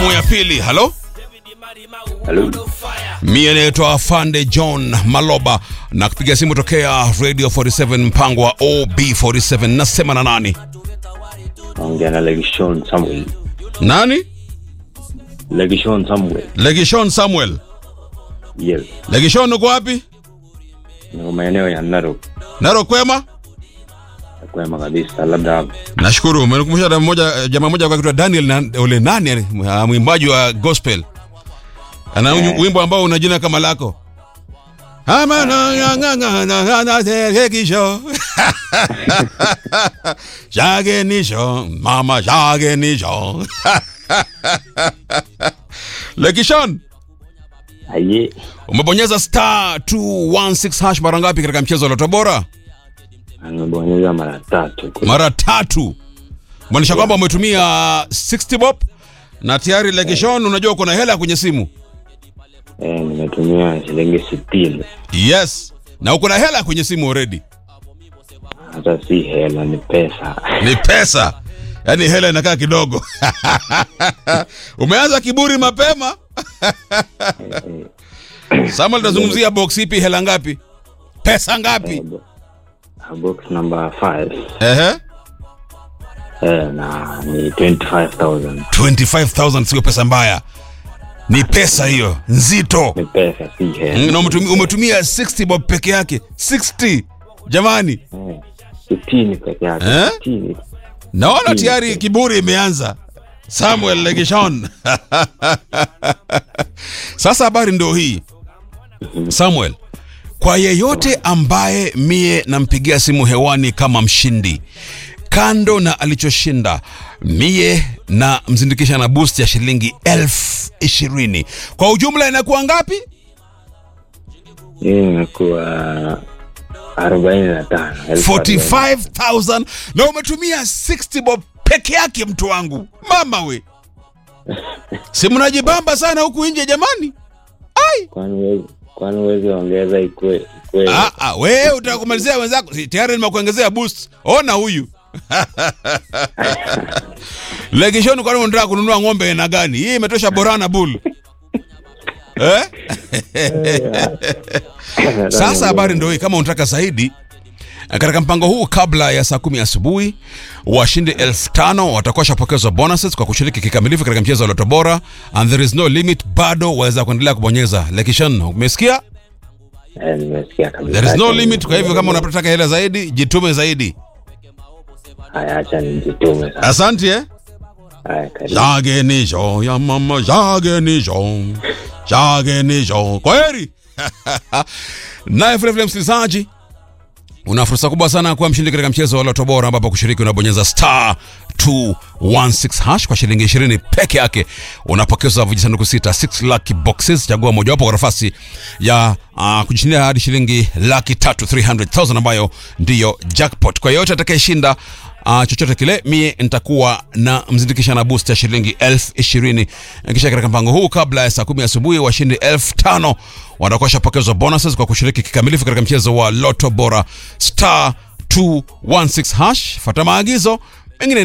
ya pili halo Halo. mie naitwa Fande John Maloba na kupiga simu tokea Radio 47 mpango wa OB47 nasema na nani Naongea na Legishon Samuel. nani Legishon Samuel. Legishon Samuel Yes. Legishon uko wapi Niko maeneo ya Narok. Naro kwema Kwema kabisa labda nashukuru umenikumbusha dada mmoja jamaa mmoja kwa kitu Daniel na, ule nani ah, mwimbaji wa gospel ana Eh. wimbo ambao una jina kama lako Ama na na na na na na na Legishon Jage nisho mama jage nisho Legishon aye umebonyeza star 216 hash mara ngapi katika mchezo wa Loto Bora amebonyeza mara tatu. mara tatu maanisha kwamba umetumia 60 bob na tayari Legishon unajua uko na hela kwenye simu Eh, nimetumia shilingi sitini. yes na uko na hela kwenye simu already Hata si hela ni pesa. ni pesa yaani hela inakaa kidogo umeanza kiburi mapema Samuel tunazungumzia box ipi hela ngapi pesa ngapi Eh, bo- box number 5 ehe eh, na ni 25000 25000 sio pesa mbaya ni pesa hiyo nzito ni pesa si hela. na umetumia, umetumia 60 bob peke yake 60 jamani Eh, sitini peke yake. Eh? Sitini. naona tayari kiburi imeanza samuel legishon sasa habari ndio hii samuel kwa yeyote ambaye mie nampigia simu hewani kama mshindi kando na alichoshinda mie na mzindikisha na boost ya shilingi elfu ishirini kwa ujumla inakuwa ngapi Hii imekuwa arobaini na tano. elfu arobaini. 45000 na umetumia 60 bob peke yake mtu wangu mama we si mnajibamba sana huku nje jamani ai Kwani huwezi- kwani huwezi ongeza ikue ikue ah, ah, wewe utakumalizia wenzako Si, tayari nimekuongezea boost ona huyu legishoni kwani unataka kununua ng'ombe aina gani hii imetosha borana bull eh? Sasa habari ndio hii, kama unataka zaidi katika mpango huu, kabla ya saa kumi asubuhi, washindi elfu tano watakuwa shapokezwa bonuses kwa kushiriki kikamilifu katika mchezo wa Loto Bora, and there is no limit. Bado waweza kuendelea kubonyeza. Lekishan, umesikia? Eh, nimesikia kabisa. There is no Acha limit. Kwa hivyo kama ni- unataka hela zaidi, jitume zaidi. Haya, acha nijitume sasa. Asante eh? Haya, karibu. Jage nijo ya mama, jage nijo, jage nijo. Kwa heri. Naye vile vile msikilizaji, una fursa kubwa sana kuwa mshindi katika mchezo wa Loto Bora, ambapo kushiriki unabonyeza star 216 hash kwa shilingi 20 peke yake, unapokeza vijisanduku sita 6 lucky boxes. Chagua mojawapo kwa nafasi ya uh, kujishindia hadi shilingi laki tatu 300,000 ambayo ndiyo jackpot. Kwa yoyote atakayeshinda uh, chochote kile, mie nitakuwa na mzindikisha na boost ya shilingi elfu ishirini. Kisha katika mpango huu, kabla ya saa kumi asubuhi, washindi elfu tano watakuwa shapokezwa bonuses kwa kushiriki kikamilifu katika mchezo wa Loto Bora star 216 hash. Fata maagizo mengine